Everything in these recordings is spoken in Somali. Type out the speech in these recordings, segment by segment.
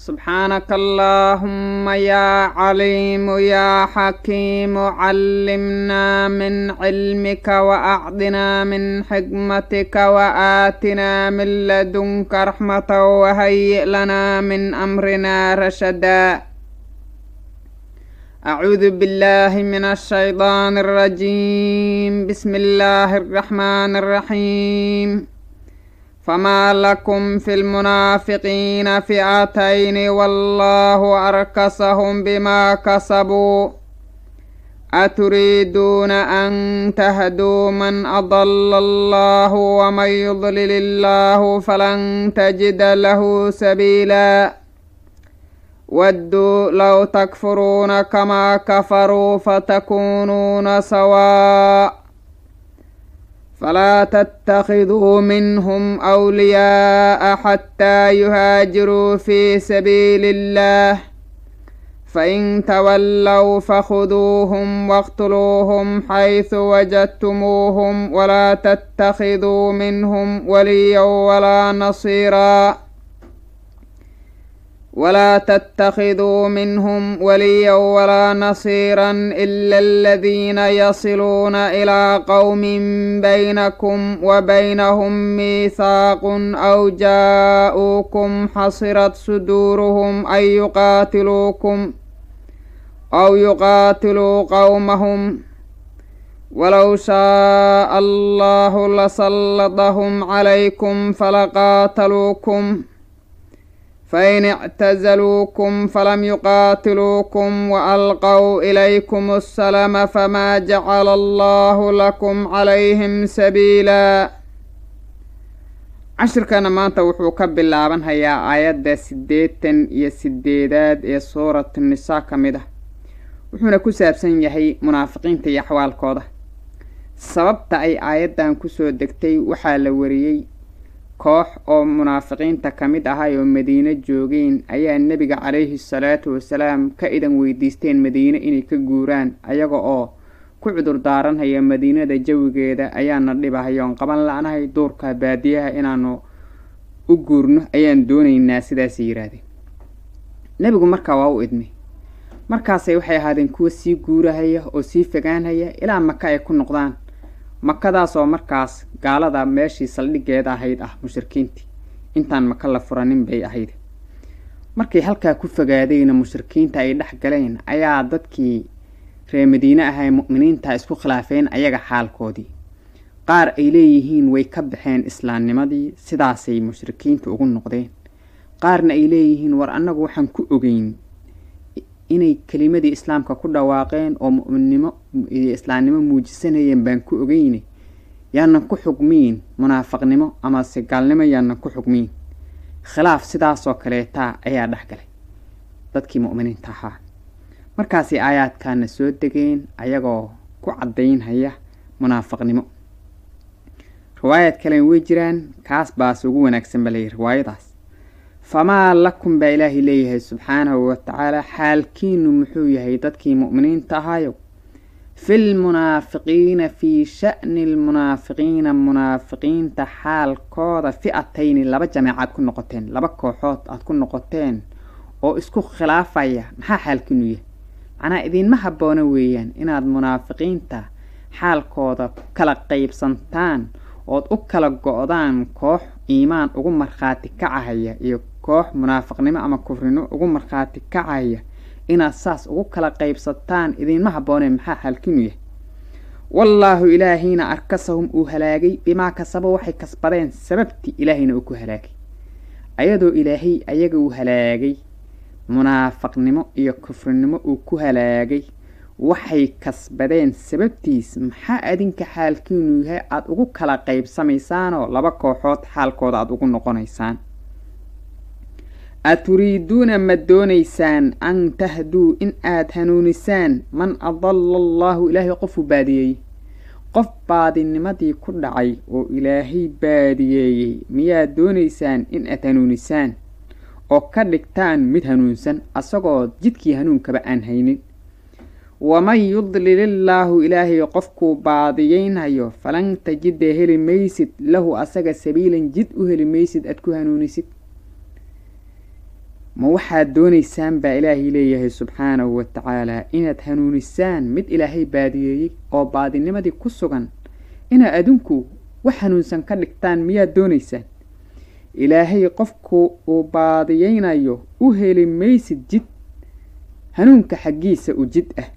سبحانك اللهم يا عليم يا حكيم علمنا من علمك وأعطنا من حكمتك وآتنا من لدنك رحمة وهيئ لنا من أمرنا رشدا أعوذ بالله من الشيطان الرجيم بسم الله الرحمن الرحيم فما لكم في المنافقين فئتين والله أركسهم بما كسبوا أتريدون أن تهدوا من أضل الله ومن يضلل الله فلن تجد له سبيلا ودوا لو تكفرون كما كفروا فتكونون سواء فلا تتخذوا منهم أولياء حتى يهاجروا في سبيل الله فإن تولوا فخذوهم واقتلوهم حيث وجدتموهم ولا تتخذوا منهم وليا ولا نصيرا ولا تتخذوا منهم وليا ولا نصيرا إلا الذين يصلون إلى قوم بينكم وبينهم ميثاق أو جاءوكم حصرت صدورهم أن يقاتلوكم أو يقاتلوا قومهم ولو شاء الله لسلطهم عليكم فلقاتلوكم فإن اعتزلوكم فلم يقاتلوكم وألقوا إليكم السلام فما جعل الله لكم عليهم سبيلا cashirkana maanta wuxuu ka bilaaban hayaa aayadda siddeetan iyo sideedaad ee suurat nisaa ka mid ah wuxuuna ku saabsan yahay munaafiqiinta iyo axwaalkooda sababta ay aayaddan kusoo degtay waxaa la wariyey koox oo munaafiqiinta ka mid ahay oo madiine joogeen ayaa nebiga calayhi salaatu wasalaam ka idan weydiisteen madiine inay ka guuraan ayaga oo ku cudur daaranhaya madiinada jawigeeda ayaana dhibahayoon qaban la-nahay duurka baadiyaha inaanu u guurno ayaan doonaynaa sidaasay yidhaahdeen nebigu markaa waa u idmay markaasay waxay ahaadeen kuwa sii guurahaya oo sii fogaanhaya ilaa maka ay ku noqdaan makadaasoo markaas gaalada meeshii saldhigeeda ahayd ah mushrikiintii intaan maka la furanin bay ahayd markay halkaa ku fogaadayna mushrikiinta ay dhex galeen ayaa dadkii ree madiine ahay mu'miniinta isku khilaafeen ayaga xaalkoodii qaar ay leeyihiin way ka baxeen islaamnimadii sidaasay mushrikiinta ugu noqdeen qaarna ay leeyihiin war annagu waxaan ku ogeyn inay kelimadii islaamka ku dhawaaqeen oo mu'minnimo iyo islaamnimo muujisanayeen baan ku ogeyne yaanan ku xugmiin munaafaqnimo amase gaalnimo yaanan ku xugmiin khilaaf sidaasoo kaleetaa ayaa dhex galay dadkii mu'miniinta ahaa markaasay aayaadkaana soo degeen ayagoo ku caddaynhaya munaafaqnimo riwaayad kalen way jiraan kaas baase ugu wanaagsan ba layidhi riwaayadaas famaa lakum baa ilaahay leeyahay subxaanahu watacaala xaalkiinu muxuu yahay dadkii mu'miniinta ahaayo filmunaafiqiina fii sha'ni lmunaafiqiina munaafiqiinta xaalkooda fi'atayni laba jameecaad ku noqoteen laba kooxood aad ku noqoteen oo isku khilaafaya maxaa xaalkiinu yahay macnaa idiinma habboona weeyaan inaad munaafiqiinta xaalkooda kala qeybsantaan ood u kala go-daan koox iimaan ugu markhaati kacahaya iyo koox munaafiqnimo ama kufrinimo ugu markhaati kacaya inaad saas ugu kala qaybsataan idiinma habbooneen maxaa xaalkinu yahay wallaahu ilaahayna arkasahum uu halaagay bimaa kasabo waxay kasbadeen sababtii ilaahayna uu ku halaagay ayadoo ilaahay ayaga uu halaagay munaafaqnimo iyo kufrinimo uu ku halaagay waxay kasbadeen sababtiis maxaa adinka xaalkiinu yahay aada ugu kala qaybsamaysaanoo laba kooxood xaalkooda aada ugu noqonaysaan aturiiduuna ma doonaysaan an tahduu in aada hanuunisaan man adalla allaahu ilaahay qofuu baadiyeeyey qof baadinimadii ku dhacay oo ilaahay baadiyeeyey miyaad doonaysaan in aad hanuunisaan oo ka dhigtaan mid hanuunsan asagoo jidkii hanuunkaba aan haynin waman yudlilillaahu ilaahay qofkuu baadiyeynhayo falan tajida heli maysid lahu asaga sabiilan jid u heli maysid aad ku hanuunisid ma waxaad doonaysaan baa ilaahay leeyahay subxaanahu wa tacaalaa inaad hanuunisaan mid ilaahay baadiyeeyey oo baadinimadii ku sugan inaad adinku wax hanuunsan ka dhigtaan miyaad doonaysaan ilaahay qofku uu baadiyeynayo u heli maysid jid hanuunka xaggiisa u jid ah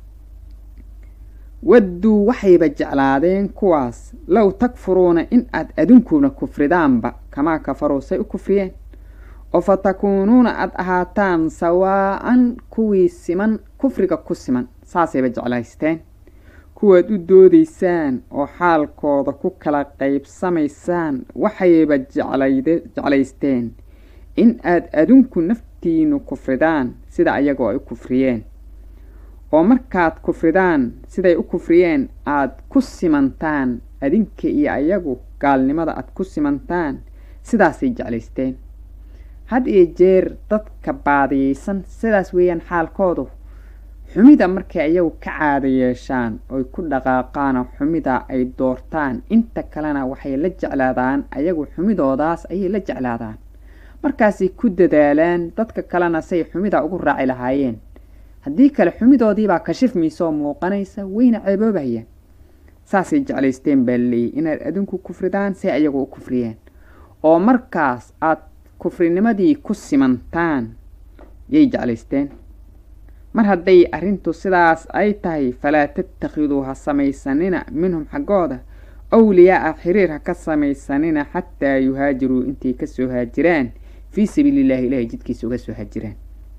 wadduu waxayba jeclaadeen kuwaas low takfuruuna in aad adunkuna kufridaanba kamaa kafaruu say u kufriyeen oo fa takuunuuna aad ahaataan sawaa'an kuwii siman kufriga ku siman saasayba jeclaysteen kuwaad u doodaysaan oo xaalkooda ku kala qaybsamaysaan waxayba jeclaysteen in aad adinku naftiinu kufridaan sida ayagoo ay u kufriyeen oo markaad kufridaan siday u kufriyeen aad ku simantaan adinka iyo ayagu gaalnimada aad ku simantaan sidaasay jeclaysteen had iyo jeer dadka baadiyeysan sidaas weeyaan xaalkoodu xumida markay ayagu ka caada yeeshaan oy ku dhaqaaqaanoo xumida ay doortaan inta kalena waxay la jeclaadaan ayagu xumidoodaas ayay la jeclaadaan markaasay ku dadaalaan dadka kalena say xumida ugu raaci lahaayeen haddii kale xumidoodiibaa kashifmaysaoo muuqanaysa wayna ceeboobayaan saasay jeclaysteen baa leeyay inaad adinku kufridaan say ayagu u kufriyeen oo markaas aad kufrinimadii ku simantaan yay jeclaysteen mar hadday arrintu sidaas ay tahay falaa tattakhiduu ha samaysanina minhum xaggooda awliyaa-a xiriir ha ka samaysanina xataa yuhaajiruu intay kasoo haajiraan fii sabiilillahi ilahay jidkiisa uga soo haajiraan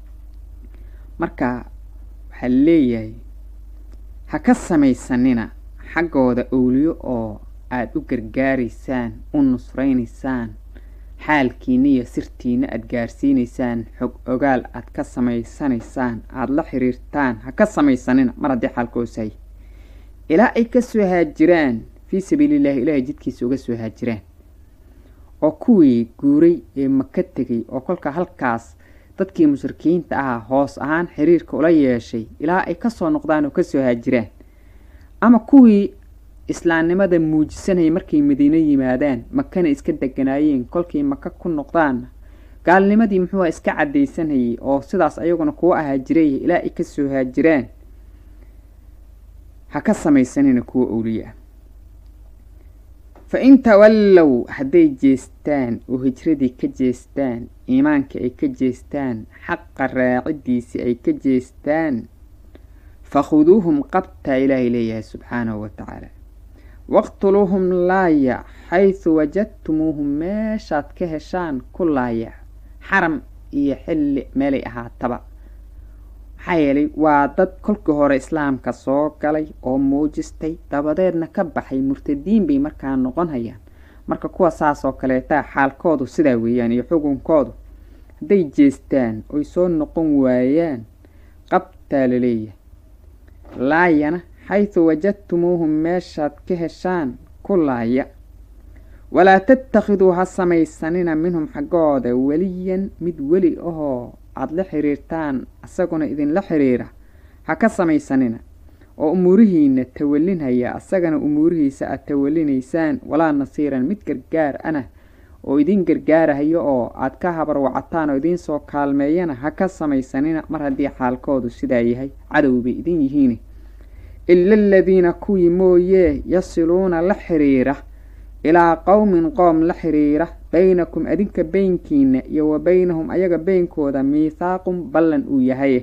marka waxaa leeyahay ha ka samaysanina xaggooda owliyo oo aada u gargaaraysaan u nusraynaysaan xaalkiina iyo sirtiina aada gaarsiinaysaan xog ogaal aada ka samaysanaysaan aada la xiriirtaan ha ka samaysanina mar haddii xaalkoosahay ilaa ay kasoo haajiraan fii sabiilillahi ilaahay jidkiisa uga soo haajiraan oo kuwii guuray ee maka tegay oo kolka halkaas dadkii mushrikiinta ahaa hoos ahaan xiriirka ula yeeshay ilaa ay kasoo noqdaan oo kasoo haajiraan ama kuwii islaamnimada muujisanayay markay madiino yimaadaan makana iska deganaayeen kolkay maka ku noqdaanna gaalnimadii muxuuha iska caddaysanayay oo sidaas ayaguna kuwa ahaa jiray ilaa ay kasoo haajiraan ha ka samaysanina kuwa owliya fa in tawallow hadday jeestaan oo hijradii ka jeestaan iimaanka ay ka jeestaan xaqa raacidiisii ay ka jeestaan fakhuduuhum qabtaa ilaahay leeyahay subxaanahu wa tacaala waqtuluuhum laaya xaysu wajadtumuuhum meeshaad ka heshaan ku laaya xaram iyo xilli meelay ahaataba maxaa yeelay waa dad kolkii hore islaamka soo galay oo muujistay dabadeedna ka baxay murtadiin bay markaa noqon hayaan marka kuwa saas oo kaleetaa xaalkoodu sidaa weeyaan iyo xukunkoodu hadday jeestaan oy soo noqon waayaan qabtaa laleeyahay laayana xaysu wajadtumuuhum meeshaad ka heshaan ku laaya walaa tattakhiduu ha samaysanina minhum xaggooda weliyan mid weli ahoo aada la xiriirtaan isaguna idinla xiriira ha ka samaysanina oo umuurihiina tawalinhaya asagana umuurihiisa aad tawalinaysaan walaa nasiiran mid gargaar ana oo idin gargaarahayo oo aad ka habarwacataan oo idinsoo kaalmeeyana ha ka samaysanina mar haddii xaalkoodu sidaa yahay cadow bay idin yihiin ila aladiina kuwii mooyee yasiluuna la xiriira ilaa qowmin qoom la xiriira baynakum adinka beynkiina iyo wa beynahum ayaga beynkooda miithaaqun ballan uu yahay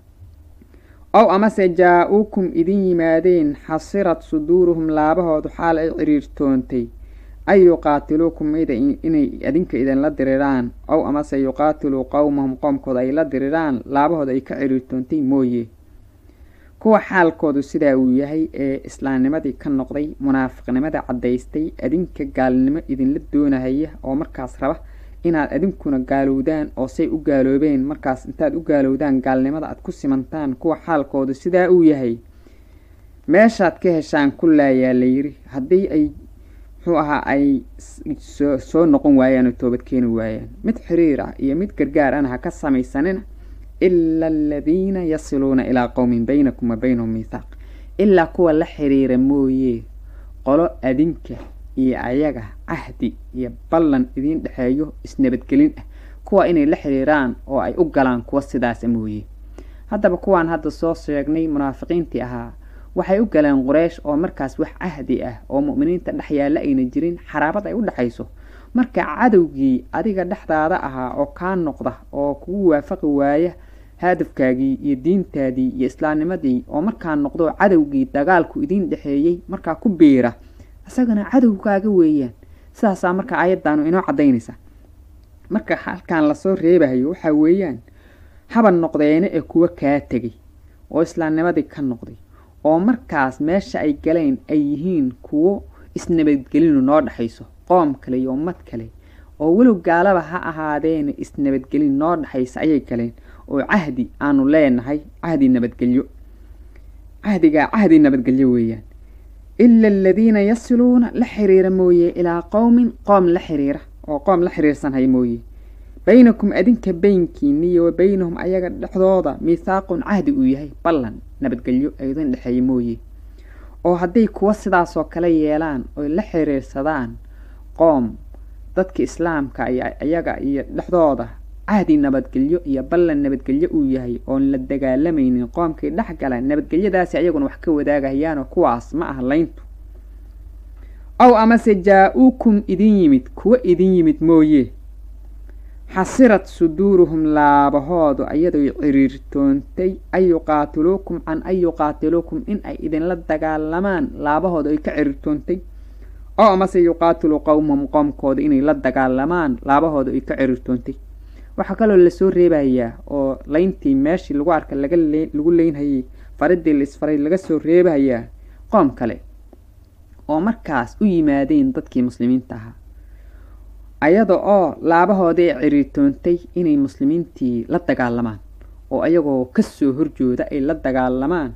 ow amase jaa-uukum idin yimaadeen xasirad suduuruhum laabahoodu xaal ay ciriirtoontay ay yuqaatiluukum inay adinka idinla diriraan ow amase yuqaatiluu qowmahum qoomkooda ay la diriraan laabahooda ay ka ciriirtoontay mooye kuwa xaalkoodu sidaa uu yahay ee islaamnimadii ka noqday munaafiqnimada caddaystay adinka gaalnimo idinla doonahaya oo markaas raba inaad adinkuna gaalowdaan oo say u gaaloobeen markaas intaad u gaalowdaan gaalnimada aad ku simantaan kuwa xaalkoodu sidaa uu yahay meeshaad ka heshaan ku laayaa la yiri haddii ay muxuu ahaa ay soo noqon waayaan oo toobad keeni waayaan mid xiriir ah iyo mid gargaar ana ha ka samaysanina ila aladiina yasiluuna ilaa qowmin baynakum wa baynahum miithaaq ilaa kuwa la xiriira mooye qolo adinka iyo ayaga cahdi iyo ballan idiin dhexeeyo isnabadgelin ah kuwa inay la xiriiraan oo ay u galaan kuwa sidaasa mooye haddaba kuwaan hadda soo sheegnay munaafiqiintii ahaa waxay u galeen quraysh oo markaas wax cahdi ah oo mu'miniinta dhex yaalla ayna jirin xaraabad ay u dhexayso marka cadowgii adiga dhexdaada ahaa oo kaa noqda oo kugu waafaqi waaya hadafkaagii iyo diintaadii iyo islaamnimadii oo markaa noqdo cadowgii dagaalku idiin dhexeeyey markaa ku biira isagana cadowgaaga weeyaan sidaasaa marka aayaddaanu inoo caddaynaysa marka halkan lasoo reebahayo waxaa weeyaan haba noqdeene ee kuwa kaa tegay oo islaamnimadii ka noqday oo markaas meesha ay galeen ay yihiin kuwo isnabadgelinu noo dhexayso qoom kale iyo ummad kale oo weliw gaalaba ha ahaadeena isnabadgelin noo dhexaysa ayay galeen oo cahdi aanu leenahay cahdi nabadgelyo cahdigaa cahdi nabadgelyo weeyaan ila aladiina yasiluuna la xiriira mooye ilaa qowmin qoom la xiriira oo qoom la xiriirsanhay mooye baynakum adinka baynkiiniyo wa baynahum ayaga dhexdooda miithaaqun cahdi uu yahay ballan nabadgelyo idin dhexeeya mooye oo hadday kuwa sidaasoo kale yeelaan oy la xiriirsadaan qoom dadka islaamka iyo iyaga iyo dhexdooda cahdi nabadgelyo iyo ballan nabadgelyo uu yahay oon la dagaalamaynin qoomkii dhex gala nabadgelyadaasi ayaguna wax ka wadaagahayaanoo kuwaas ma ah layntu ow amase jaa-uukum idin yimid kuwa idin yimid mooye xasirad suduuruhum laabahoodu ayadoy ciriirtoontay an yuqaatiluukum can an yuqaatiluukum in ay idinla dagaalamaan laabahooda ay ka ciriirtoontay oo amase yuqaatiluu qowmahum qoomkooda inay la dagaalamaan laabahooda ay ka ciriirtoontay waxaa kaloo lasoo reebayaa oo layntii meeshii lagu arka laga lagu leynhayay faridii la isfaray laga soo reebayaa qoom kale oo markaas u yimaadeen dadkii muslimiinta ahaa ayada oo laabahoodii ciriirtoontay inay muslimiintii la dagaalamaan oo ayagoo kasoo horjooda ay la dagaalamaan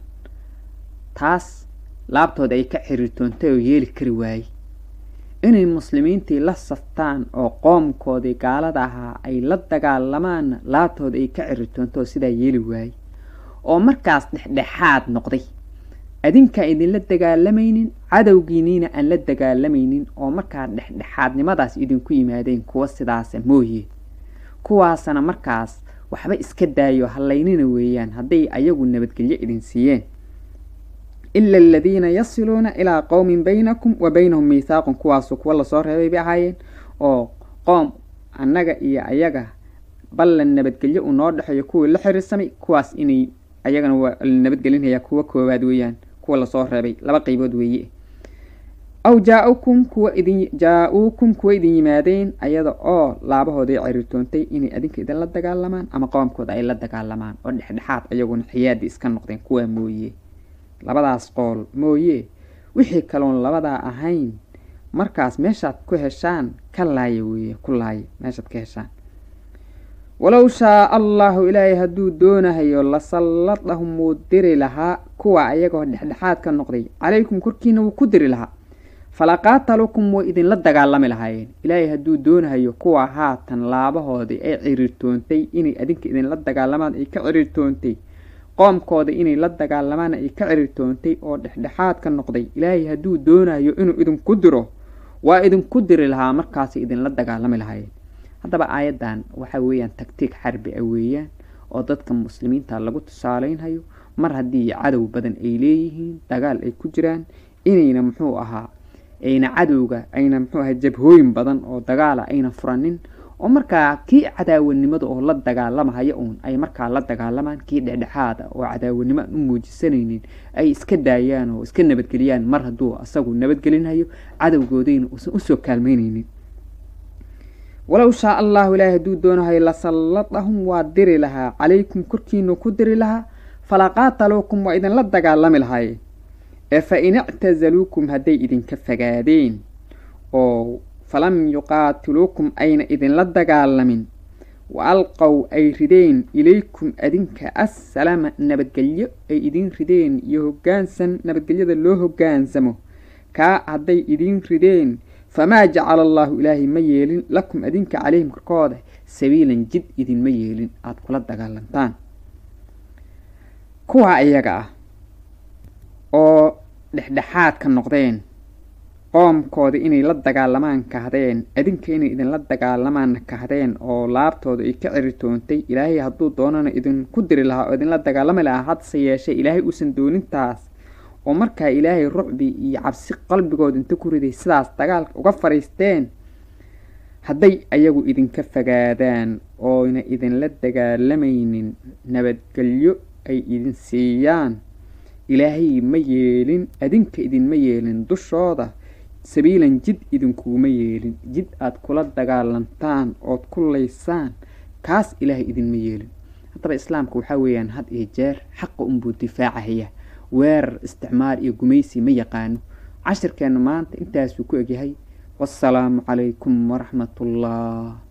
taas laabtooda ay ka ciriirtoontay oo yeeli kari waayey inay muslimiintii la saftaan oo qoomkoodii gaalada ahaa ay la dagaalamaanna laabtooda ay ka ciriirtoonto oo sidaa yeeli waayey oo markaas dhexdhexaad noqday adinkaa idinla dagaalamaynin cadowgiiniina aan la dagaalamaynin oo markaa dhexdhexaadnimadaas idinku yimaadeen kuwa sidaasa mooye kuwaasana markaas waxba iska daayo hallaynina weeyaan hadday ayagu nabadgelyo idin siiyeen ila aladiina yasiluuna ilaa qowmin baynakum wa baynahum miithaaqun kuwaasu kuwa lasoo reebay bay ahaayeen oo qoom annaga iyo ayaga ballan nabadgelyo uu noo dhexeeyo kuwii la xiriirsamay kuwaas inay ayagana waa la nabadgelinhayaa kuwa koowaad weeyaan kuwa lasoo reebay laba qeybood weeye aw jaa-ukum kuwa idin jaa-uukum kuwa idin yimaadeen ayada oo laabahooday ciriirtoontay inay adinka idinla dagaalamaan ama qoomkooda ay la dagaalamaan oo dhexdhexaad ayaguna xiyaadii iska noqdeen kuwaa mooye labadaas qool mooye wixii kaloon labadaa ahayn markaas meeshaad ku heshaan ka laaya weeye ku laaya meeshaad ka heshaan walow shaa allahu ilaahay hadduu doonahayo lasalladahum wuu diri lahaa kuwa ayagoo dhexdhexaad ka noqday calaykum korkiina wuu ku diri lahaa falaqaatalukum way idinla dagaalami lahaayeen ilaahay hadduu doonahayo kuwa haatan laabahoodii ay ciriirtoontay inay adinka idinla dagaalamaan ay ka ciriirtoontay qoomkooda inay la dagaalamaan ay ka ciriirtoontay oo dhexdhexaad ka noqday ilaahay hadduu doonayo inuu idinku diro waa idinku diri lahaa markaasay idinla dagaalami lahaayeen haddaba aayaddan waxa weeyaan tagtiig xarbi ah weeyaan oo dadka muslimiinta lagu tusaaleynhayo mar haddii cadow badan ay leeyihiin dagaal ay ku jiraan inayna muxuu ahaa ayna cadowga ayna muxuu ahaa jabhooyin badan oo dagaala ayna furanin oo markaa kii cadaawanimada oo la dagaalamahaya uun ay markaa la dagaalamaan kii dhexdhexaada oo cadaawanimo aan u muujisanaynin ay iska daayaan oo iska nabadgeliyaan mar hadduu asagu nabadgelinhayo cadowgoodayna uusan usoo kaalmeyneynin walow shaa allahu ilaahi hadduu doonahayo lasalladahum waa diri lahaa calaykum korkiinu ku diri lahaa falaqaataluukum waa idinla dagaalami lahaayeen ee fa in ictasaluukum hadday idinka fagaadeen oo falam yuqaatiluukum ayna idinla dagaalamin wa alqow ay rideen ilaykum adinka assalama nabadgelyo ay idin rideen iyo hoggaansan nabadgelyada loo hoggaansamo kaa hadday idin rideen famaa jacala allaahu ilaahay ma yeelin lakum adinka calayhim korkooda sabiilan jid idinma yeelin aada kula dagaalantaan kuwa iyaga ah oo dhexdhexaad ka noqdeen qoomkooda inay la dagaalamaan kahdeen adinka inay idinla dagaalamaan kahdeen oo laabtooda ay ka ciritoontay ilaahay hadduu doonana idinku diri lahaa oo idinla dagaalami lahaa hadse yeeshee ilaahay uusan doonintaas oo markaa ilaahay rucbi iyo cabsi qalbigooda inta ku riday sidaas dagaalka uga fadhiisteen hadday ayagu idinka fogaadaan ooyna idinla dagaalamaynin nabadgelyo ay idin siiyaan ilaahay ma yeelin adinka idinma yeelin dushooda sabiilan jid idinkuguma yeelin jid aad kula dagaalantaan ood ku laysaan kaas ilaahay idinma yeelin haddaba islaamka waxaa weeyaan had iyo jeer xaqa unbuu difaacahaya weerar isticmaal iyo gumaysi ma yaqaano cashirkeenna maanta intaasuu ku egyahay wasalaamu calaykum waraxmat ullah